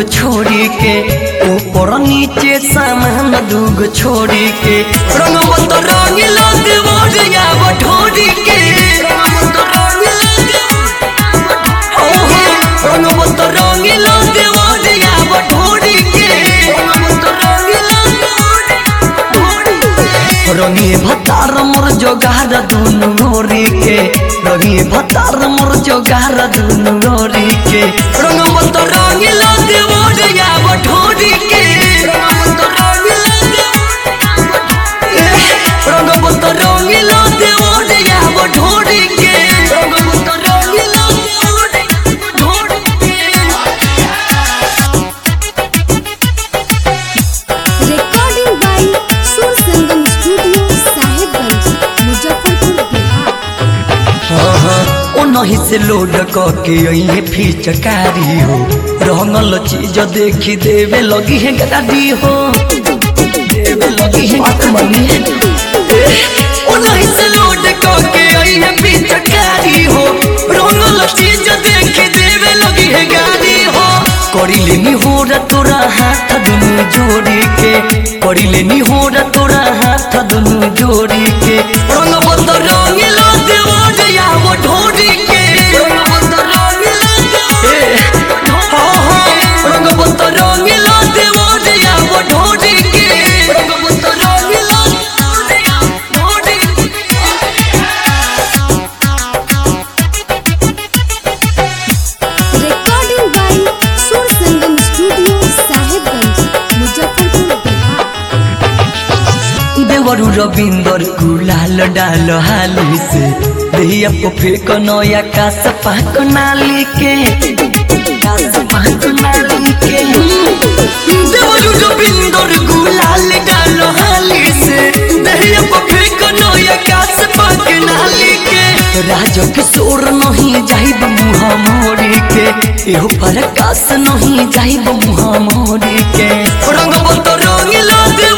छोड़ी के ऊपर नीचे सामान दूगो छोड़ी के रंगवत रंग लग मोरिया बठोरी के ओहो, रंगवत रंग लग मोरिया बठोरी के रंगी भतार मोर जोगार दुनु गोरी के रंगी भतार मोर जोगार दुनु गोरी के रंग मत रंग लग मोरिया बठोरी के रंग मत रंग लग मोरिया बठोरी के रंग मत रंग लग बठोरी के recording by Sur Sangam Studio, Sahibganj, Muzaffarpur, Bihar. ओ नहीं से लोड करके अइहे फिचकारी हो रंगल चीज देखी देवे लगी है गाड़ी हो देवे लगी है आत्मनी ओ नहीं से लोड करके अइहे फिचकारी हो रंगल चीज देखी देवे लगी है गाड़ी हो करी लेनी हो रा तोरा हाथ दुनु जोड़ी के करी लेनी हो रा तोरा हाथ दुनु जोड़ी के रंग बंद रंग लग मोरिया वो ढोरी के रंग बंद रंग लग हो हो रंग बंद रंग लग मोरिया वो ढोरी के रंग बंद रंग लग ढोरी के Recording by Sur Sangam Studio, Sahibganj, Muzaffarpur, Bihar. देवरु रविंदर गुलाल डाल हाली से देहिया को फेंक नया कास पाक नाली के कास पाक नाली के देवरु रविंदर गुलाल डाल हाली से देहिया को फेंक नया कास पाक नाली के राज किशोर नहीं जाइब मुहा मोरी के एहो पर कास नहीं जाइब मुहा मोरी के रंग बंद रंग लग